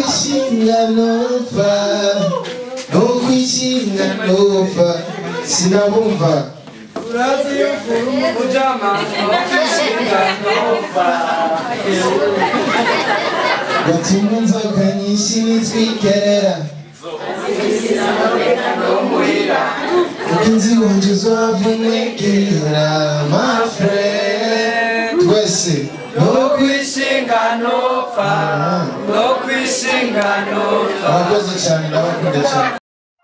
kwishinga nopfa no kwishinga nopfa sinabumva urazi yuko uri umujama wakwishinga ntopfa gatumwa inzoka nyinshi nitwikerera kuko inzibonje uzavunekera mafre twese no kwishinga ntopfa no kwishinga ntopfa abakozi cyane ndabakunda cyane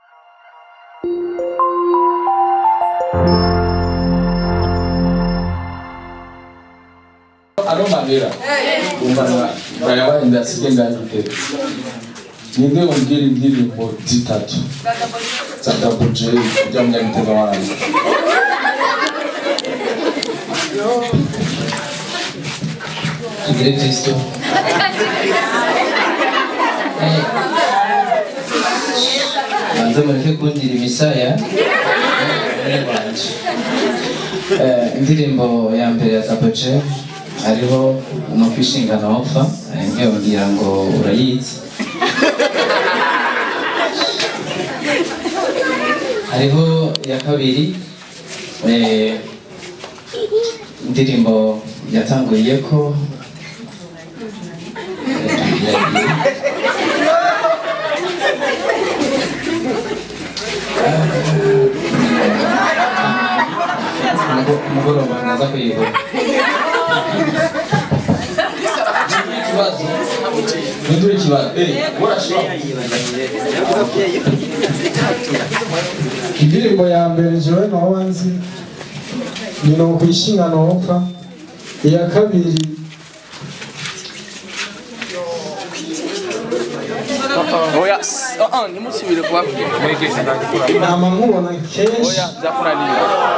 ano manera umva bayabaye ndasige ngahite ninde umbwira indirimbo zitatu za Double J ujya munyagitega wanjye tugire kristo banze mureke kundira imisaya muri wanje Eh, indirimbo ya mbere ya taboje hariho no kwishingana wapfa nkiyababwira ngo urayizi hariho iya kabiri eh, indirimbo yatanguriye ko umugoroba naza kuyibura ikibazo nindure ikibazo eh urashobora indirimbo ya mbere jewe naho nzi ni no kwishinga nopfa iya kabiri oya uh, ntimusubire kubabwira mwegesha ndagikura nama nkubona kenshi oya byakunaniye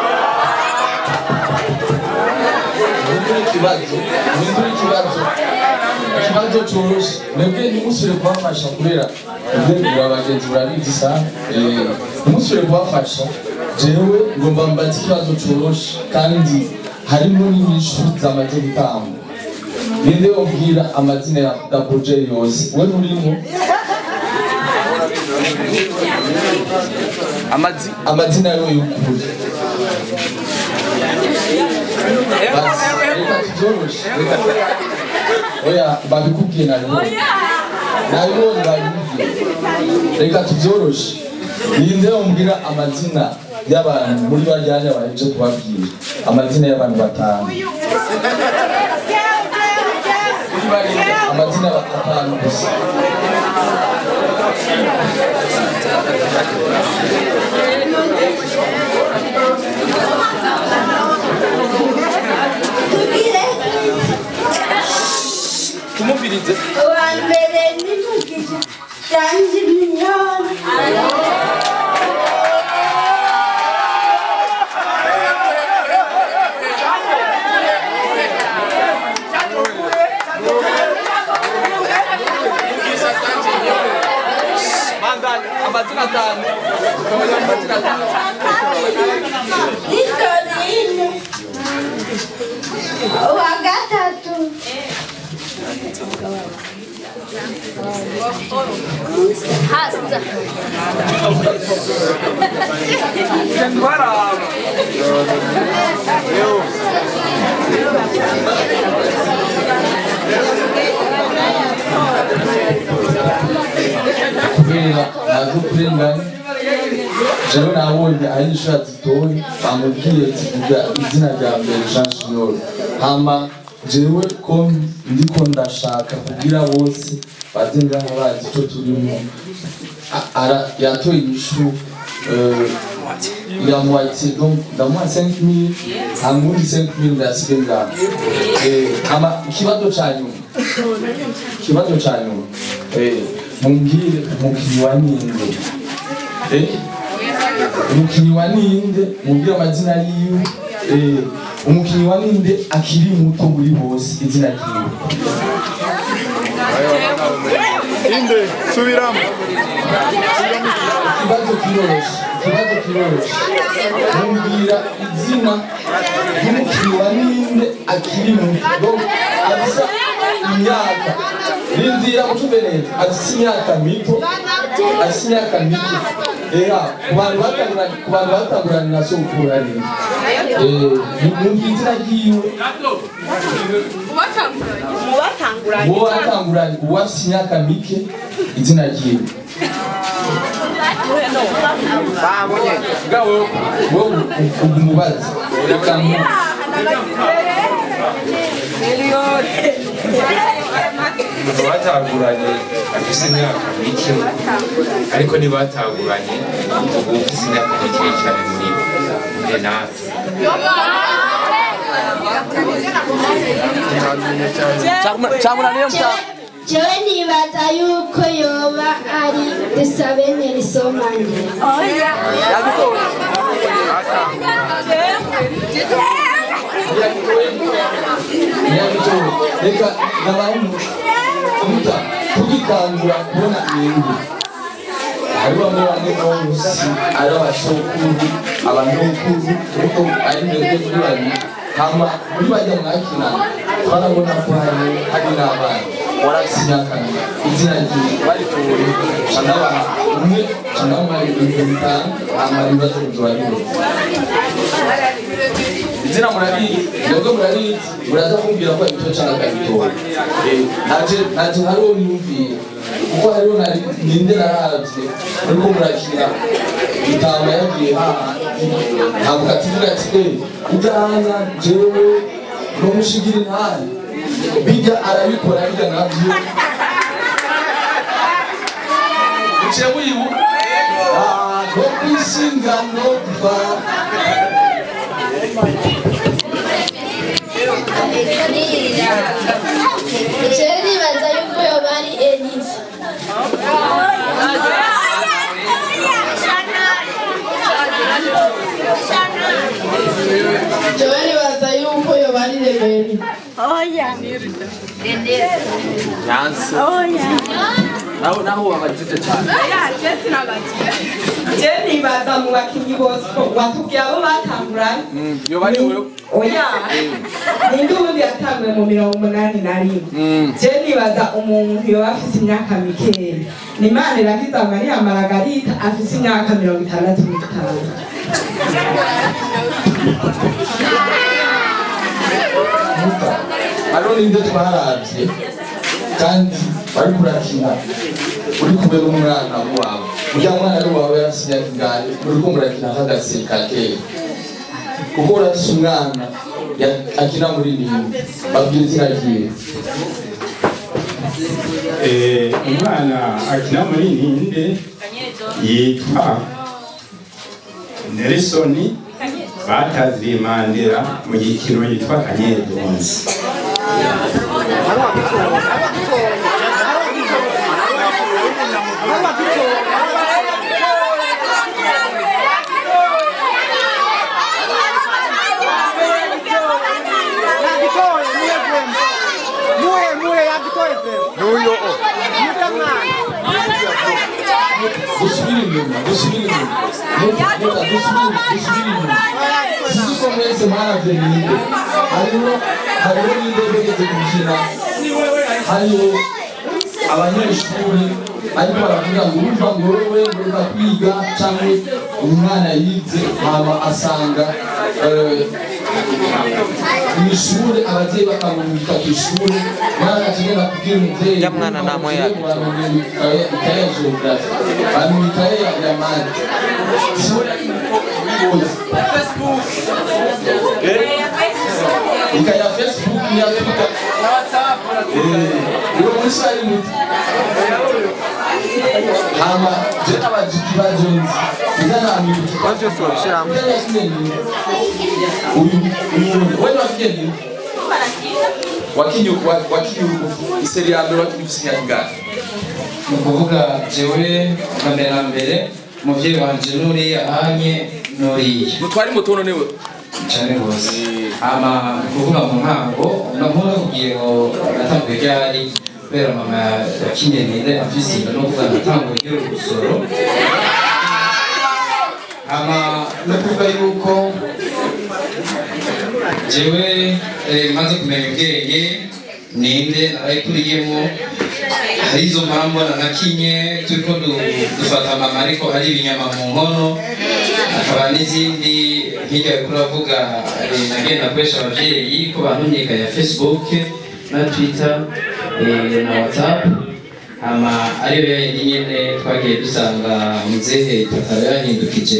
nindure ikibazo nindure ikibazo ikibazo cyoroshye mwebwe ntimusubire kubafasha kubera ubwengura abagenzi burabizi sa eh, ntimusubire kubafasha jewe ngomba mbaze ikibazo cyoroshye kandi harimo n'inyishu zamaze gutangwa ninde ubwira amazina ya Double J yose we nturimo amazi amazina yo y'ukuri basi reka tubyoroshe reka oya babikubwiye nabibonye nabibonye babikubwiye reka tubyoroshe ninde umbwira amazina y'abantu muri bajyanye baheje kubabwira amazina y'abantu batanu Muri bariya, amazina atanu gusa tumumvirize uwa mbere ni mugisha shanji miliyoni bandani amazina atanu amazina atanu nitorine uwa gatatu baraba kubera ntabwo kurengana jewe nabonye ari inshuro zitoye bamubwiye zivuga izina rya mbere jean junior hama jewe ko ndiko ndashaka kugira bose baze ngaha bazi icyo turimo A- ara- yatoye inyishu eh, ya moitié donc ndamuha 5000 hama undi 5000 ndasige ngaha Eh, hama ikibazo ca nyuma ikibazo ca nyuma eh, mumbwire umukinnyi wa ninde eh? umukinnyi wa ninde mubwire amazina yiwe eh, umukinnyi wa ninde akiri muto muri bose izina ryiwe inde subiramo ikibazo kiroroshe ikibazo kiroroshe mumbwira izina ry'umukinnyi wa ninde akiri muto Donc, abisa imyaka rindira ucumbe neza afise imyaka mito afise imyaka mito era ku bantu batanguranye ku bantu batanguranye na sokuru ari numva izina ryiwe uwo batanguranye uwo afise imyaka mike izina ryiwe wowe umubazi reka mu umuntu bataguranye afise imyaka mike ariko ntibataguranye ubu ufise imyaka mike cyane muri bo nde natwe cyamunaniye jewe nibaza yuko yoba ari dusabe nerisomane nyabitowe reka nabaye umuta tugikangura kubona ibintu hari bamwe bamwe bose ari abasokuru abanokuru kuko ari mwebwe muri babiri hama muri bajya mwakina twarabona ko hari hari n'abana warafise imyaka izina ryiwe baritoye canabaha umwe canabaha ibintu bitanu hama ibibazo bizobanire izina murabizi mwebwe murabizi muraza kumbwira ko ibito cyangwa akabitora naje naje hariho niyumviye kuko hariho nari ninde naravye ariko murakina itama yagiye hahandi ntabwo ativuga ati eh ujyana jewe nomushigira intare bijya arabikora bijya navyo uciye muyibu no kwishinga no kuva jewe nibaza yuko yoba ari elisa jewe nibaza yuko yoba ari reberi yanse naho naho wabajije cyane je nibaza mu bakinyi bose ko watubwiye abo batanguranye Mm, yoba ari wewe oya ninde ubundi yatanguye mu mirongo umunani na rimwe Mm. je nibaza umuntu yoba afise imyaka mikeya ni imana irakiza mariya maragarita afise imyaka mirongo itandatu n'itanu hariho n'ibyo twaravye kandi bari kurakina uri kumwe n'umwana wawe urya mwana ari wawe yarafise imyaka ingahe uriko murakina nk'agaseri ka kera kuko urafise umwana ya- akina muri nini babwira izina ryiwe Eh, umwana akina muri ninde yitwa Nelson bataziriye Mandela mu gikino yitwa Kanyedonzi dusubire inyuma dusubire inyuma Muta, muta, dusubire dusubire inyuma sinzi ko mwese mwaravye ninde hariho hariho ninde begeze gukina hariho abanyeshuri ariko baravuga ngo urumva ngo wowe ngomba kwiga cyangwa umwana yize hama asanga eh, mw'ishure abavyeyi bakamumurika kw'ishure mwana akigenda kubwira umuvyeyi Ya mwana namwe yake. ikaye ya geografi bamenya ikaye ya ya mate ikaye ya facebook ya twitter uwo munsi ari muti hama je n'abajiki ba jones izanamwibuka byose wabishiramo uyu uyu wewe wakiye nini wakinyuku wakinyuku iseri ya mbere wakinyuku imyaka ingahe ni ukuvuga jewe bwa mbere na mbere umubyeyi wanje nuriya ahanye nuriya mutwari mutono niwe cyane rwose ama ni ukuvuga mu ntango nankunda kubwiye ngo natanguye ryari kubera mama yakinyenire afise inda no kuvuga natanguye ryari urusoro ama no kuvuga yuko jewe eh, maze kumenya ubwenge ninde narayikuriyemo hari izo mpamvu nanakinye turiko du- dufata mama ariko ari ibinyama mu nkono hakaba n'izindi hirya yariko uravuga eh, nagenda akoresha abavyeyi ko bantumyika ya facebook na twitter eh, na whatsapp hama ariyo yayindi nyene twagiye dusanga muzehe takaba yahindukije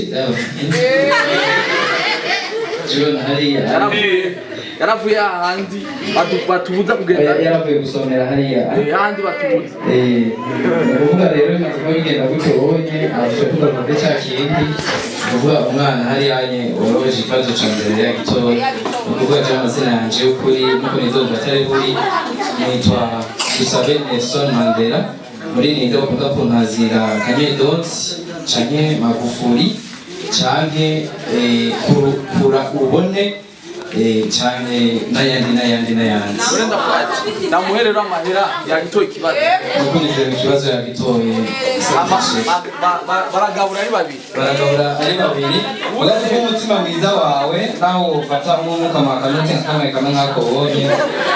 jibona hariya yaravuye ahandi batu- batubuza kugenda yaravuye gusomera hariya Eh, ahandi batubuza Eh, ukuvuga rero bimaze kuba bigenda gutyo ubonye arusha kugaruka kuri cya kindi ukuvuga umwana hariya nye woroheje ikibazo ca mbere ya gitoya ni ukuvuga je amazina yanje y'ukuri nuko nizomva atari buri nitwa dusabe nelson mandela muri ninde bakunda kuntazira kanyedonsi canke magufuri canke eh, kuru- kura ubone eh, canke n'ayandi n'ayandi n'ayandi urenda kwati ndamuherera amahera yagitoye ikibazo ukurikirana ikibazo yagitoye Ama- ba- ba- ba- baragabura ari babiri baragabura ari babiri ugaze ko umutima mwiza wawe nawe ufata nk'umwuka mwakanute kamwe kamwe nk'ako ubonye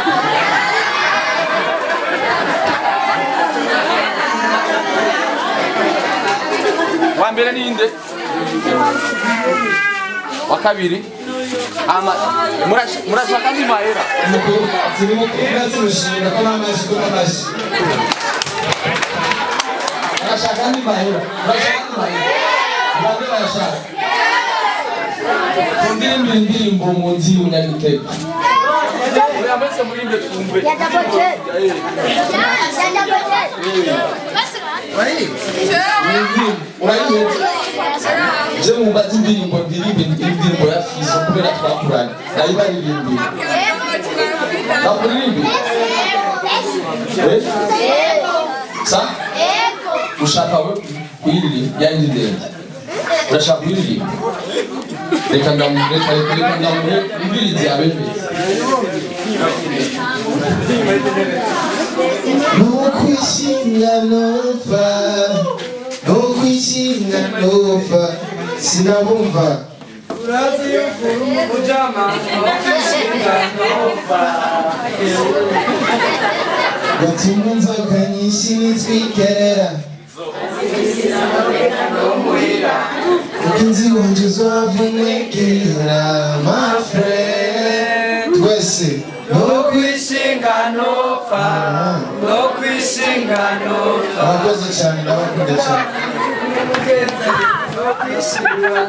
wa mbere ninde wa kabiri ama murash- murashaka andi mahera turi mu kuvuga turushinga ko n'amashi ko n'amashi urashaka andi mahera urashaka andi mahera bande barashaka kundirimba indirimbo muzi y'umunyagitego oya mwese murinde twumve urayihetse je mumbaza indirimbo ndirimba indirimbo ya fiso kubera twakuranye ndayibaririmbira nakuririmbi sa ushaka we kuyiririmba yanjye ndende urashaka kuyiririmba reka ndamureka reka ndamureka imbirizi abemeze nukwishinga nopfa nukwishinga nopfa sinabumva urazi yuko uri umujama wakwishinga nopfa gatuma inzoka nyinshi nitwikerera kuko inzibonje uzavunekera mafre twese nokwishinga nopfa nokwishinga nopfa abakozi cyane ndabakunda cyane nokwishinga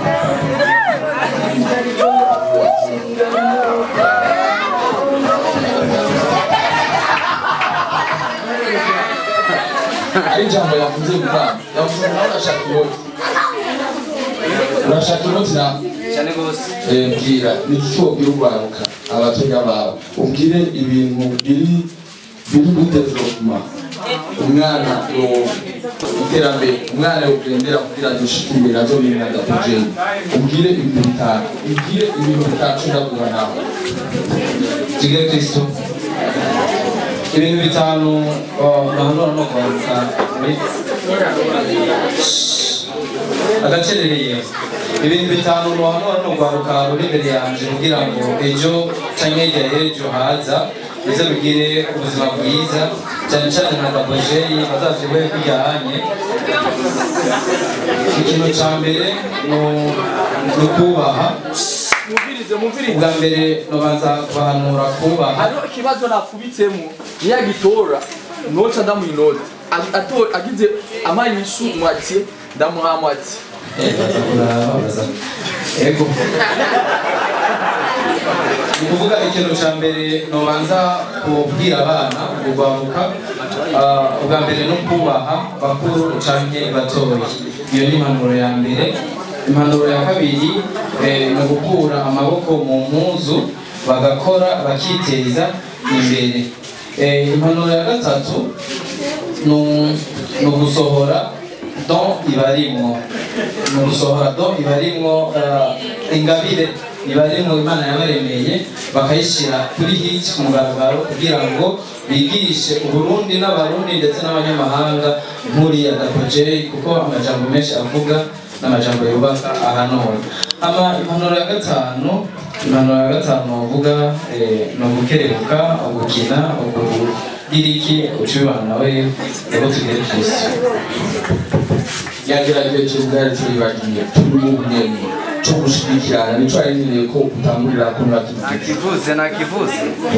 ari ijambo yavuze gutanga yavuze nawe urashaka inoti urashaka inoti nawe cyane rwose Eh, mbwira ni iki wabwira urwaruka abatonya bawe ubwire ibintu biri biri muri development umwana yo- iterambere umwana yogendera kugira dushike imbere azorinda adapojeni ubwire ibintu bitanu ubwire ibintu bitanu ushobora nawe tugire kristo ibintu bitanu bahanura no kwaruka muri agacerereye ibintu bitanu bahanura no kwaruka ruri imbere yanjye kugira ngo ejo cyangwa hirya y'ejo haza bize bigire ubuzima bwiza cyane cyane nka gabojeyi bazavyibuhe kujyanye ikintu cya mbere ni- ni ukubaha mumvirize mumvirize ubwa mbere nobanza kubahanura kubaha hariho ikibazo napfubitsemo niyo agitora noca ndamuha inoti Ag- ato- agize amanyishu mwatiye ndamuha mwati ego ni ukuvuga ikintu cya mbere nobanza kubwira abana kugaruka ubwa mbere no kubaha bakuru canke batoya iyo ni impanuro ya mbere impanuro ya kabiri eh, ni ugukura amaboko mu mpuzu bagakora bakiteza imbere Eh, impanuro ya gatatu ni- ni ugusohora don ibarimwo ni ugusohora don ibarimwo eh, ingabire ibarimwo imana yabaremeye bakayishyira kuri hit ku mugaragaro kugira ngo bigishe uburundi n'abarundi ndetse n'abanyamahanga nk'uriya gapojeri kuko amajambo menshi avuga n'amajambo yubaka ahantu hose ama impanuro ya gatanu impanuro ya gatanu bavuga ni ugukerebuka ugukina ugugira iki uca ubibana nawe rero tugere ku isi yagerageje ubwari turi bagiye turi mu bunini cyo gushigikirana nico yariniriye ko utangurira ko nurakivuze nakivuze nakivuze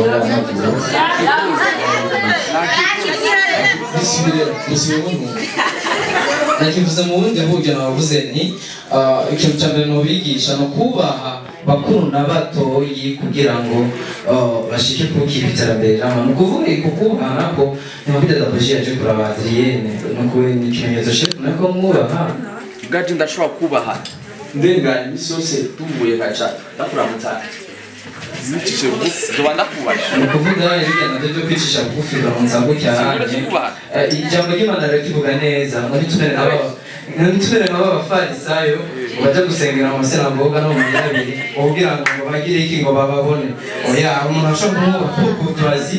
bisubire bisubire mu nakivuze mu bundi buryo nabavuze ni ah, ikintu cya mbere nubigisha ni ukubaha bakuru na batoyi kugira ngo ah, bashike kukiba iterambere rirama ni ukuvuga ko kubaha nako ntibabida dabaji yaje kuraba adriyene ni ukubera ni ikimenyetso shefu nako mwubaha bwaje ndashobora kubaha ndenganya imisi yose tuvuye kaca ndakuramutsa nicishe bugufi nzoba ndakubasha ni ukuvuga hirya nabyo byo kwicisha bugufi uramutsa gutya hanye Eh, ijambo ry'imana rirakivuga neza ngo ntitumere nk'aba ntitumere nk'abafarisayo bajya gusengera mu masinagoga no mu mirabiri ubwira ngo ngo bagire iki ngo bababone oya umuntu ashobora kumwubaha kuko turazi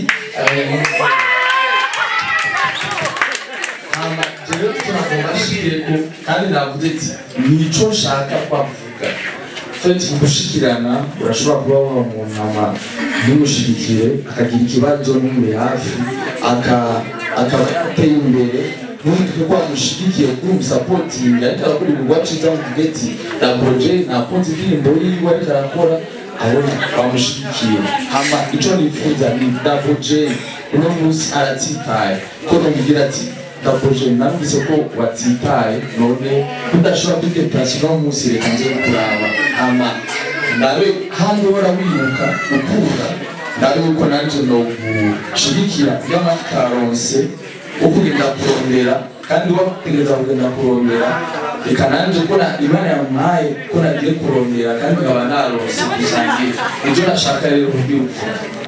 hama jewe turagomba ashikire ko kandi navuze ati nico nshaka kwavuga feti gushikirana urashobora kuba waba mu nama ntimushigikire akagira ikibazo n'umuri hafi aka- akaba yateye imbere ntumutwe ko wamushigikiye kuri umusapotingi ariko arakora ibikorwa ciza muvuge ati daboroje nakunze indirimbo yiwe ariko arakora aho bamushigikiye hama ico nifuza ni daboroje uno munsi aratsitaye ko nomubwira ati daboroje namvise ko watsitaye none udashobora kwideplasi uno munsi reka nze kuraba hama ndabe handi wora wiruka ukura ndabe yuko nanje nogushigikira by'amataronse ukugenda kurondera kandi wategereza kugenda kurondera reka nanje ko na imana yampaye ko nagiye kurondera kandi nkaba narose kusangira nibyo nashaka rero kubwira